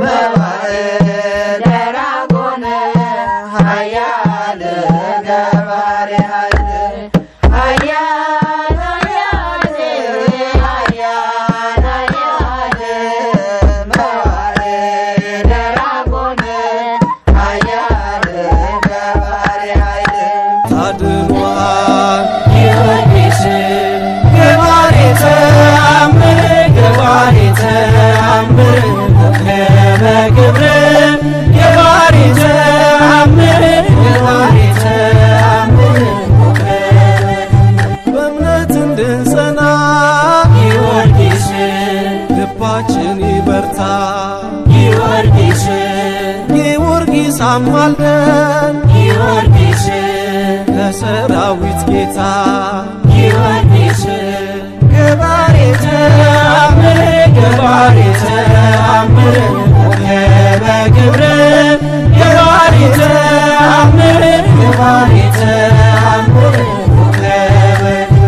ደራጎን ኃያል ገባሬ ኃይል ኃያል ኃያል ኃያል ኃያል መዋዕለ ደራጎን ኃያል ገባሬ ኃይል ታድኗል ጊዮርጊስ ገባሬ ተአምር ገባሬ ተአምር ኮከበ ክብር ገባሬ ተአምር ገባሬ ተአምር ኮከበ በእምነት እንድንጸና ጊዮርጊስ ልባችን ይበርታ ጊዮርጊስ ጊዮርጊስ አማልደን ጊዮርጊስ ለሰራዊት ጌታ ጊዮርጊስ ገባሬ ተአምር ገባሬ ተአምር ኮከበ ክብር ገባሬ ተአምር ገባሬ ተአምር ኮከበ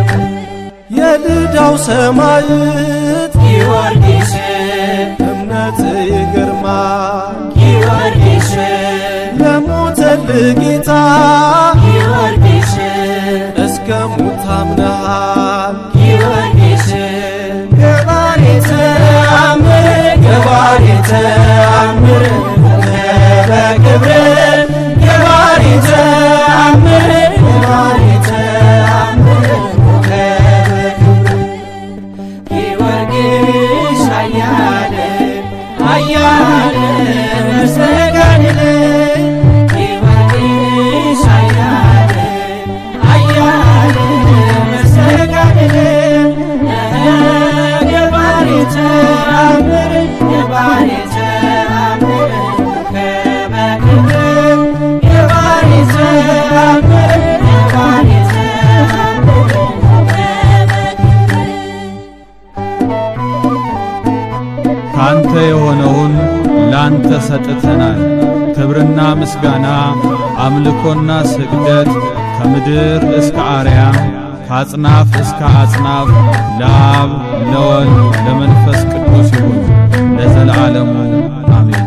የልዳው ሰማዕት ጊዮርጊስ እምነት ይግርማ ጊዮርጊስ ለሞተል ጌታ ጊዮርጊስ እስከ ሙት አምነሃል ጊዮርጊስ ገባሬ ተአምር ገባሬ ተአምር ኮከበ ክብር ገባሬ ተአምር ገባሬ ተአምር ኮከበ ጊዮርጊስ ኃያል ኃያል መስተጋድል ጊዮርጊስ ኃያል ኃያል መስተጋድል ገባሬ ተአምር ገባሬ ተአምር ኮከበ ክብር ገባሬ ተአምር ገባሬ ተአምር ካንተ የሆነውን ላንተ ሰጥተናል። ክብርና ምስጋና አምልኮና ስግደት ከምድር እስከ አርያም ከአጽናፍ እስከ አጽናፍ ለአብ ለወልድ ለመንፈስ ቅዱስ ይሁን ለዘለዓለሙ አሜን።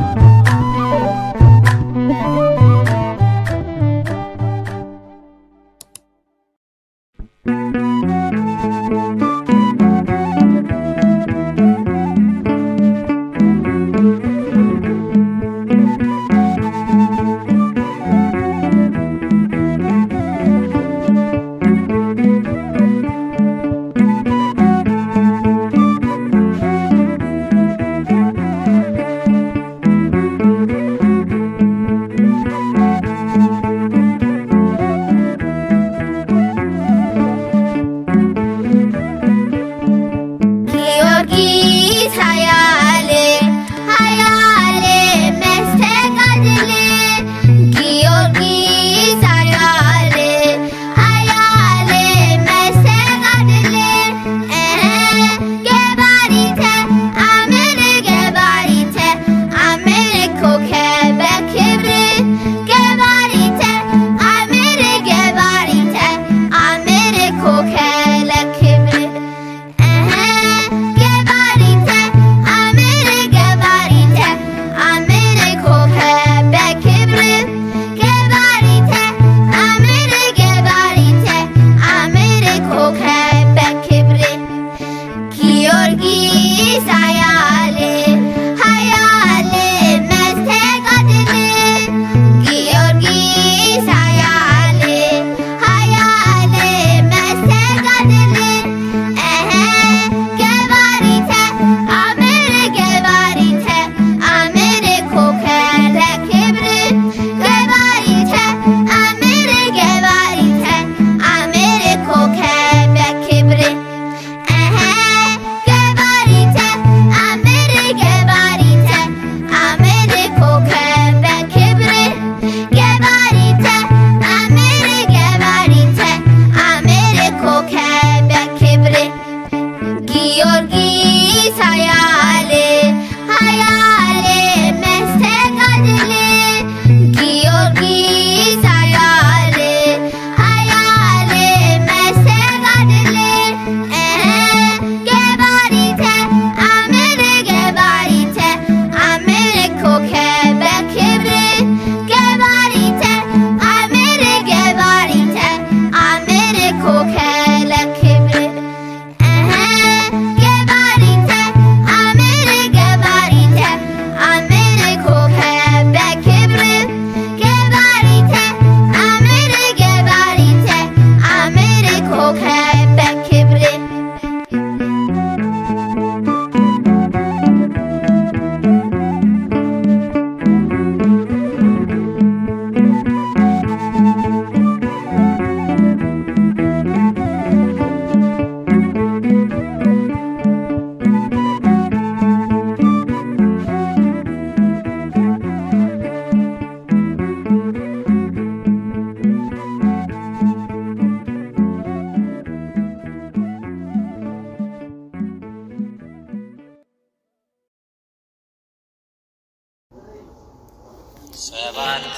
ሰባተ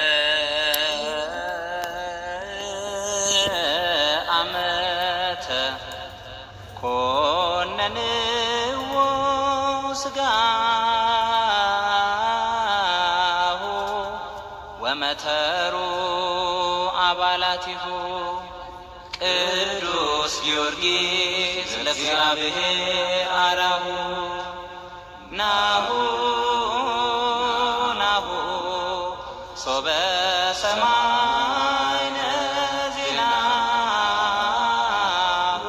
ዓመተ ኮነንዎ ሥጋሁ ወመተሩ አባላቲሁ ቅዱስ ጊዮርጊስ ለእግዚአብሔር አራሁ ናሁ ናሁ ሶበ ሰማይነ ዜናሁ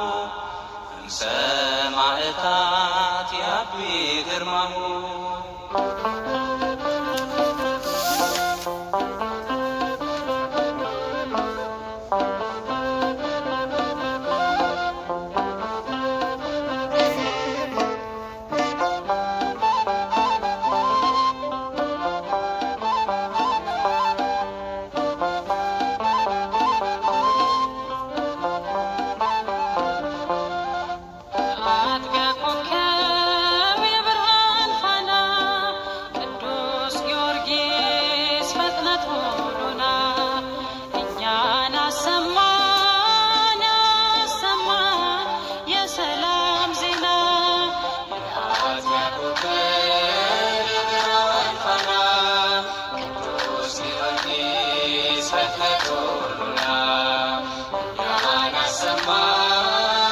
እምሰማዕታት ያቢ ግርማሁ አጥቢያ ኮከብ የብርሃን ፋና ቅዱስ ጊዮርጊስ ፈጥነህ ቶሎና እኛን አሰማን አሰማን የሰላም ዜና አጥቢያ ኮከብ የብርሃን ፋና ቅዱስ ጊዮርጊስ ፈጥነህ ቶሎና እኛን አሰማን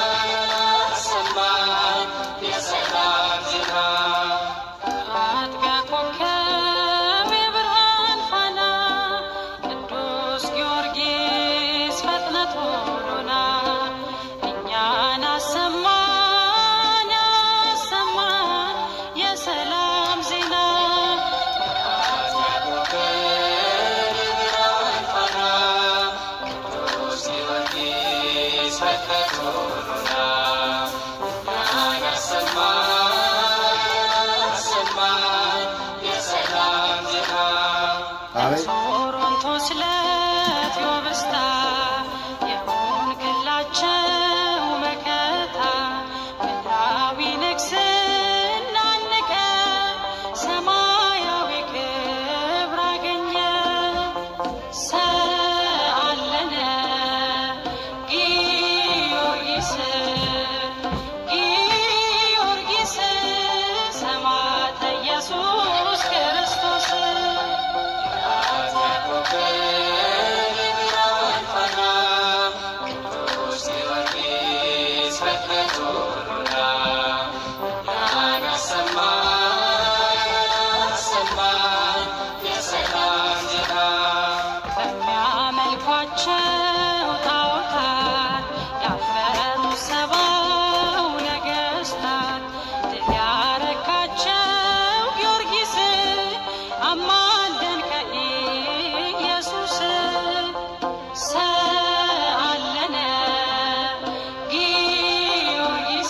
አሰማን የሰላም ዜና አጥቢያ ኮከብ የብርሃን ፋና ቅዱስ ጊዮርጊስ ፈጥነህ ቶሎና እኛን አሰማን አሰማን የሰላም ዜና አጥቢያ ኮከብ የብርሃን ፋና ቅዱስ ጊዮርጊስ ፈጥነህ ቶሎና እኛን አሰማን አሰማን የሰላም ዜና ቶሮንቶስ ለቴዎብስታ የሆንክላቸው መከታ ምድራዊ ንግስና ንቀ ሰማያዊ ክብር አገኘ ሰአለነ ጊዮርጊስ ጊዮርጊስ ሰማዕተ ኢየሱስ ክርስቶስ አጥቢያ ኮከብ የብርሃን ፋና ቅዱስ ጊዮርጊስ ፈጥነህ ቶሎና እኛን አሰማን አሰማን የሰላም ዜና በሚያመልኳቸው ጣዖታት ያፈሩ ሰባው ነገሥታት ድል ያረካቸው ጊዮርጊስ አማልደን ከኢየሱስ ሰአለነ ጊዮርጊስ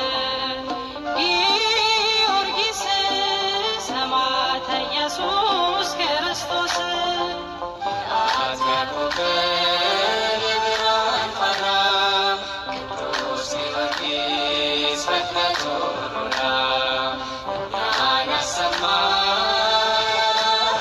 ጊዮርጊስ ሰማዕተ ኢየሱስ ክርስቶስ አጥቢያ ኮከብ የብርሃን ፋና ቅዱስ ጊዮርጊስ ፈጥነህ ቶሎና እኛን አሰማን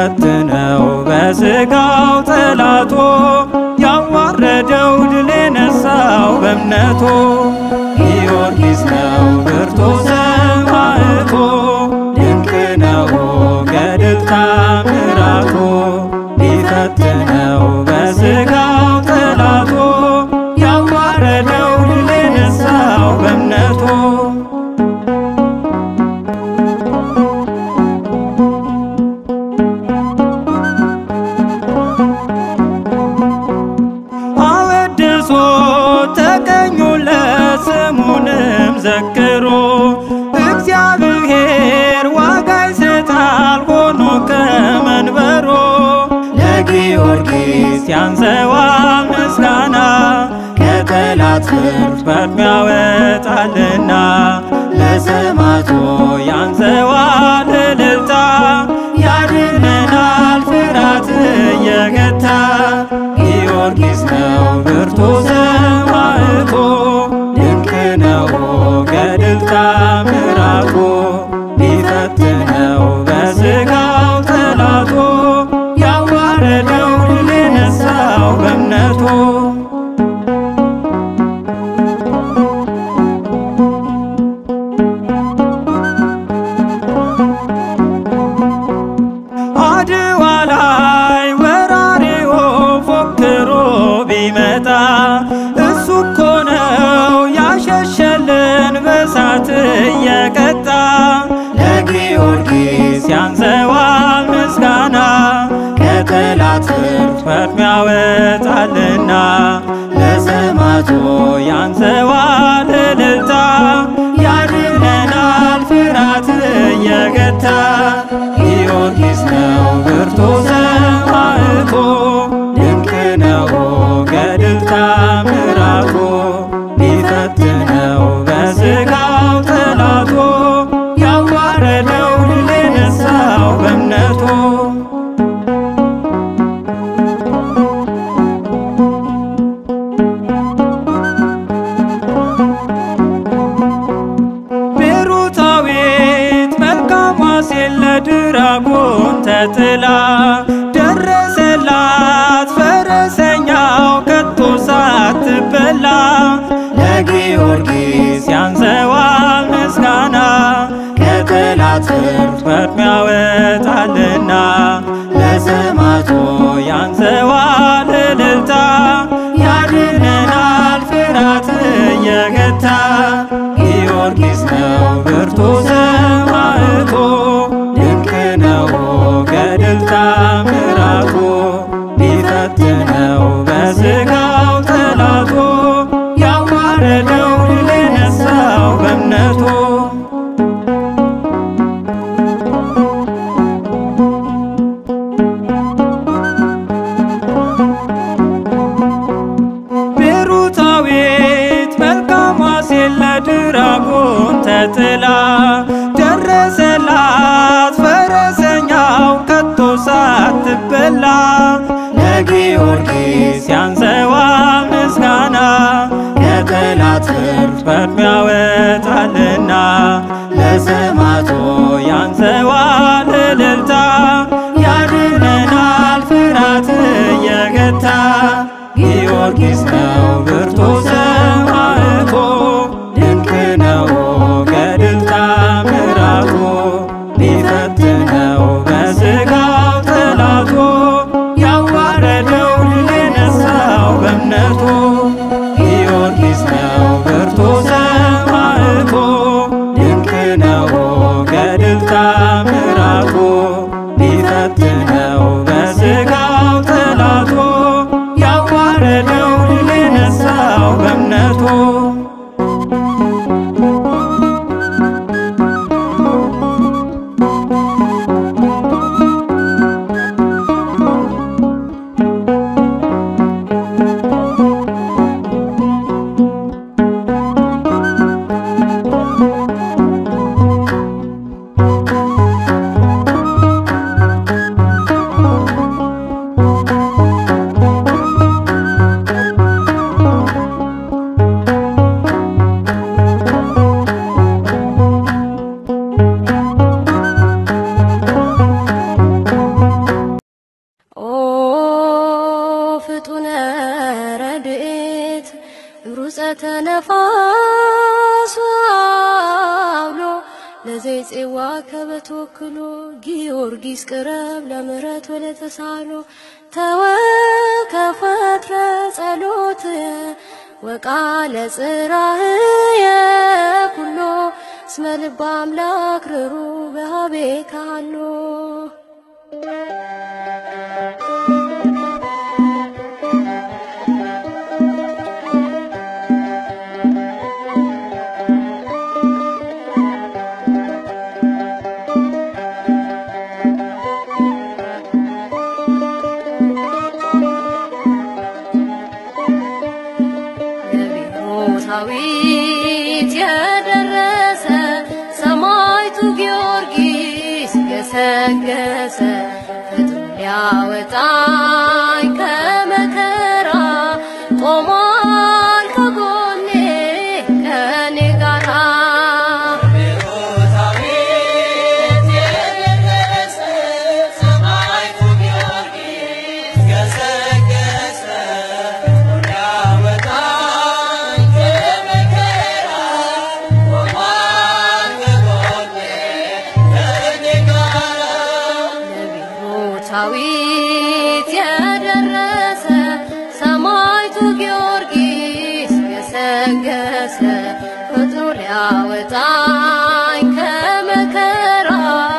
ቢፈትነው በሥጋው ጠላቶ ያዋረደው ድል የነሳው በእምነቱ ጊዮርጊስ ነው ብርቱ ሰማዕቱ ድንቅ ነው ገድል ታምራቱ ቢፈትነው በሥጋው ጠላቶ ያዋረደው ድል የነሳው በእምነቱ አወድሶ ተቀኙለት ስሙንም ዘክሮ እግዚአብሔር ዋጋ ይሰጣል ሆኖ ከመንበሮ ለጊዮርጊስ ያንሰዋል ምስጋና ከጠላት ፍርድ ፈጥኖ ያወጣልና ለሰማዕቱ ያንሰዋል እልልታ ያድነናል ፍርሃት እየገታ ጊዮርጊስ ነው ብርቱ ሰማዕቱ ድንቅ ነው ገድል ታምራቱ ቢፈትነው በሥጋው ጠላቱ ያዋረደው ድል የነሳው በእምነቱ አድዋ ላይ ወራሪው ፎክሮ ቢመጣ እሱ እኮ ነው ያሸሸልን በሳት እየቀጣ ለጊዮርጊስ ያንሰዋል ምስጋና ከጠላት ፍርድ ፈጥኖ ያወጣልና ለሰማዕቱ ያንሰዋል እልልታ ያድነናል ፍርሃት እየገታ ጊዮርጊስ ነው ብርቱ ሰማዕቱ ድንቅ ነው ገድል ታምራቱ ቢፈትነው በሥጋው ጠላቱ ያዋረደው ድል የነሳው በእምነቱ ቤሩታዊት መልካሟ ሴት ለድራጎን ተጥላ ደረሰላት ፈረሰኛው ከቶ ሳትበላ ለጊዮርጊስ ያንሰዋል ምስጋና ከጠላት ፍርድ ፈጥኖ ያወጣልና ለሰማዕቱ ያንሰዋል እልልታ ያድነናል ፍርሃት እየገታ ጊዮርጊስ ነው ብርቱ ሰማዕቱ ድንቅ ነው ገድል ታምራቱ ቢፈትነው በሥጋው ጠላቱ ያዋረደው ድል የነሳው በእምነቱ ቤሩታዊት መልካሟ ሴት ለድራጎን ተጥላ ደረሰላት ፈረሰኛው ከቶ ሳትበላ ለጊዮርጊስ ያንሰዋል ምስጋና ከጠላት ፍርድ ፈጥኖ ያወጣልና ለሰማዕቱ ያንሰዋል እልልታ ያድነናል ፍርሃት እየገታ ጊዮርጊስ ነው ብርቱ ሰማዕቱ ድንቅ ነው ገድል ታምራቱ ቢፈትነው በሥጋው ጠላቱ ያዋረደው ድል የነሳው በእምነቱ ጊዮርጊስ ነው ብርቱ ሰማ ጽዋ ከበተወክሎ ጊዮርጊስ ቅረብ ለምሕረት ወለተሳሎ ተወከፈትረ ጸሎትየ ወቃለ ጽራህየ ኩሎ እስመ ልበ አምላክ ርሩ በሃቤ ካሎ ዳዊት የደረሰ ሰማዕቱ ጊዮርጊስ ገሰገሰ ፍጥሞ ሊያወጣኝ ከመከራ ቆሟል ከጎኔ ከኔ ጋራ ዳዊት የደረሰ ሰማዕቱ ጊዮርጊስ ገሰገሰ ፍጥሞ ሊያወጣኝ ከመከራ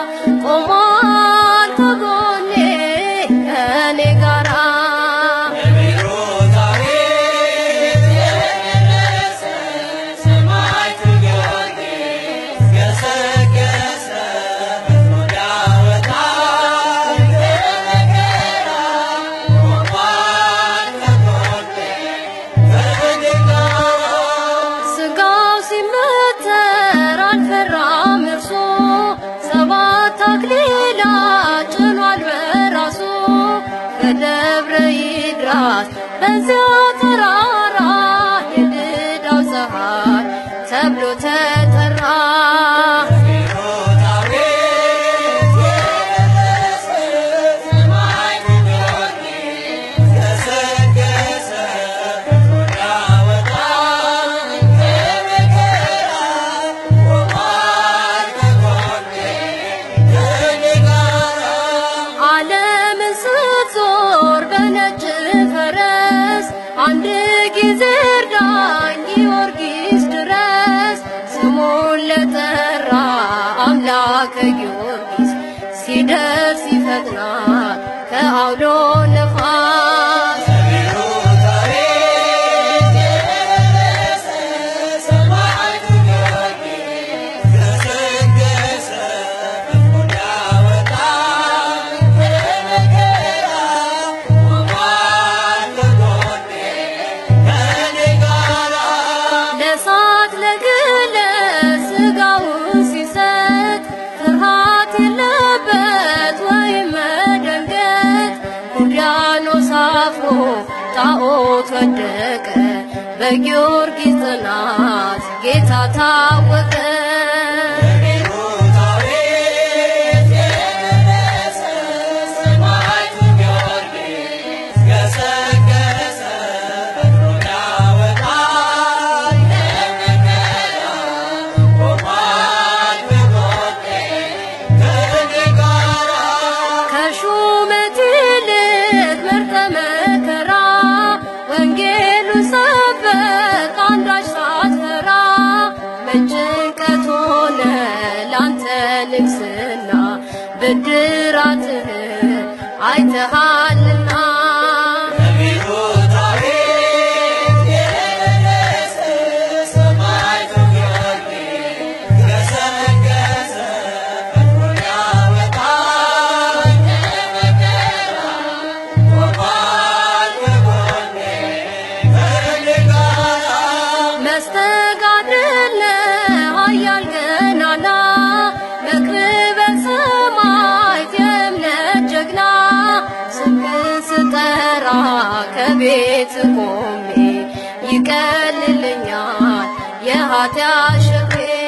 ቆሟል ከጎኔ ከኔ ጋራ ስጋው ሲመተር አልፈራም እርሱ ሰባት አክሊላት ጭኗል በራሱ ከደብረ ይድራስ በዚያ ተራራ የድዳው ፀሐይ ተብሎ ተጠራ። ዓለምን ስትዞር በነጭ ፈረስ አንድ ጊዜ እርዳኝ ጊዮርጊስ ድረስ ስሙን ለጠራ አምላከ ጊዮርጊስ ሲደርስ ይፈጥናል ከአውሎ ነፋስ ለሳት ለግለ ስጋውን ሲሰጥ ፍርሃት የለበት ወይም መደንገጥ ውቅያኖስ አፍሮ ጣዖት ወደቀ በጊዮርጊስ ጽናት ጌታ ታወቀ ከሹመት ይልቅ መርጠ መከራ ወንጌሉን ሰበክ አንዳች ሳትፈራ በጭንቀት ሆነ ላንተ ንግስና ብድራትህን አይተሃልና መስተጋድል ኃያል ገናና መክብበ ሰማዕት የእምነት ጀግና ስምህን ስጠራ ከቤት ቆሜ ይቀልልኛል የኃጢአት ሸክሜ